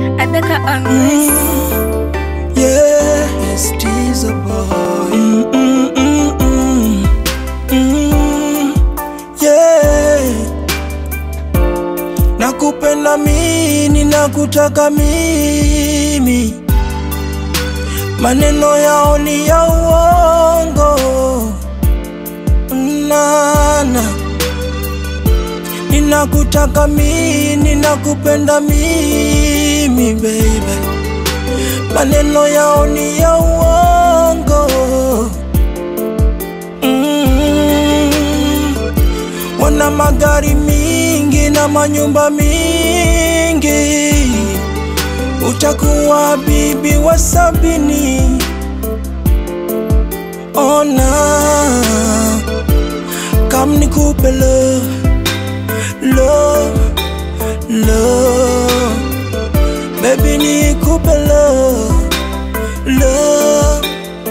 Abeka on this. Yes, she's a boy. Mm, mm, mm, mm. Mm, yeah. Nakupenda mimi, nakutaka mimi, maneno yao ni ya uongo nana Ninakutaka mimi, ninakupenda mimi baby maneno yao ni ya uongo mm. Wana magari mingi na manyumba mingi, utakuwa bibi wa sabini. Ona kam nikupe love, love, love Baby nikupe love, love,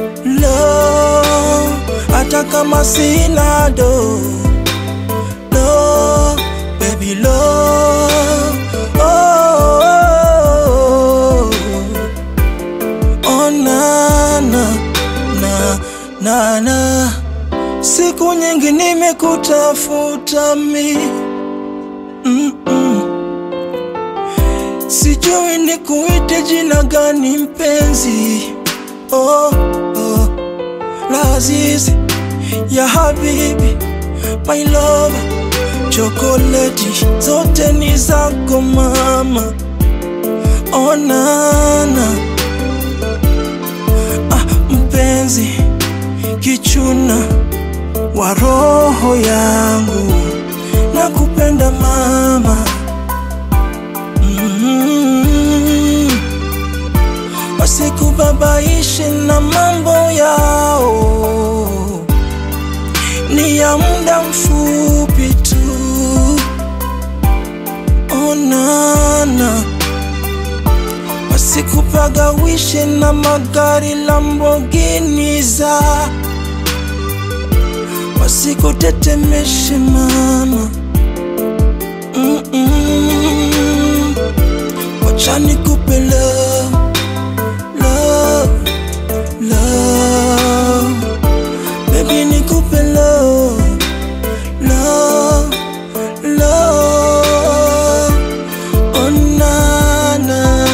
love Hata kama sina do Love, baby love oh, oh, oh. Oh na na na na na Siku nyingi nimekutafuta mi mm -mm. Sijui nikuite jina gani mpenzi oh, oh. Lazizi ya habibi my love chokoleti zote ni zako mama onana ah, mpenzi kichuna wa roho yangu nakupenda mama Mm. Wasikubabaishe na mambo yao, ni ya muda mfupi tu. Onana, wasikupagawishe na magari Lamborghini za, wasikutetemeshe mama. Mm-mm. Wacha nikupe love, love, love Baby nikupe love, love, love Oh na na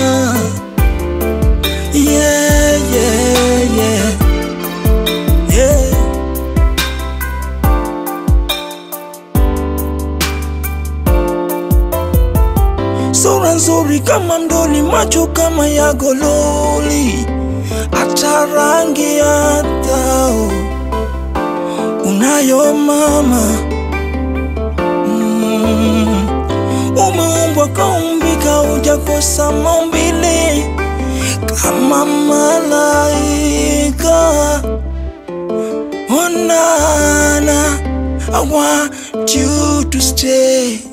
Yeah, yeah, yeah Yeah Sura nzuri kama mdoli, macho kama ya gololi, hata rangi ya dhao unayo mama. Mm. Umeumbwa kaumbika, hujakosa maumbile kama malaika. Onana, I want you to stay